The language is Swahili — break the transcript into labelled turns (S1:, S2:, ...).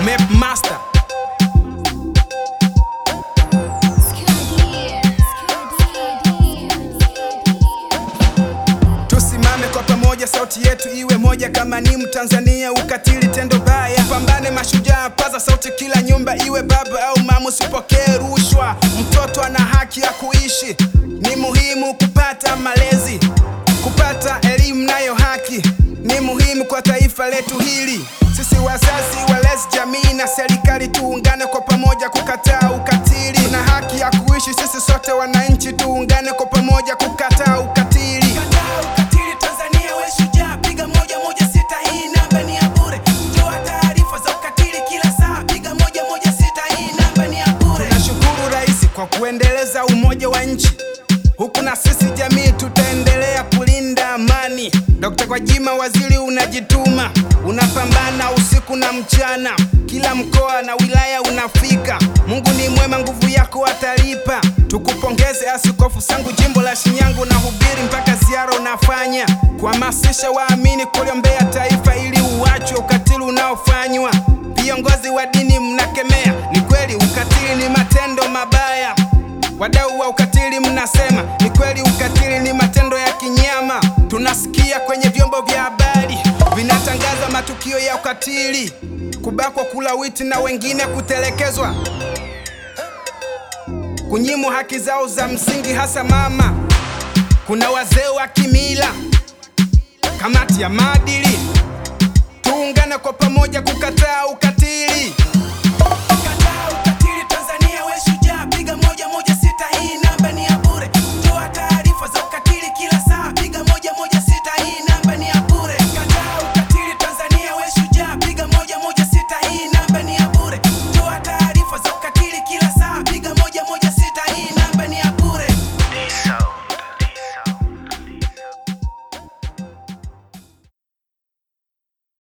S1: Map Master Tusimame kwa pamoja, sauti yetu iwe moja. Kama ni Mtanzania, ukatili tendo baya, pambane mashujaa, paza sauti, kila nyumba iwe baba au mama, usipokee rushwa. Mtoto ana haki ya kuishi, ni muhimu kupata malezi, kupata elimu nayo haki ni muhimu kwa taifa letu hili. Sisi wazazi, walezi, jamii na serikali tuungane kwa pamoja kukataa ukatili na haki ya kuishi. Sisi sote wananchi tuungane kwa pamoja kukataa ukatili. Kataa ukatili Tanzania, we shujaa, piga moja moja sita, hii namba ni ya bure. Toa taarifa za ukatili kila saa, piga moja moja sita, hii namba ni ya bure. Tunashukuru Rais kwa kuendeleza umoja wa nchi, huku na sisi jamii tutaendelea kulinda amani. Dr. Gwajima waziri, unajituma, unapambana usiku na mchana, kila mkoa na wilaya unafika. Mungu ni mwema, nguvu yako atalipa. Tukupongeze Askofu Sangu, jimbo la Shinyanga, na hubiri mpaka ziara unafanya, kuhamasisha waamini kuliombea taifa ili uachwe ukatili unaofanywa. Viongozi wa dini mnakemea, ni kweli ukatili ni matendo mabaya. Wadau wa ukatili mnasema ni kweli, ukatili ni matendo ya kinyama. Tunasikia kwenye vyombo vya habari vinatangaza matukio ya ukatili, kubakwa, kulawiti na wengine kutelekezwa, kunyimwa haki zao za msingi, hasa mama. Kuna wazee wa kimila, kamati ya maadili, tuungane kwa pamoja kukataa ukatili.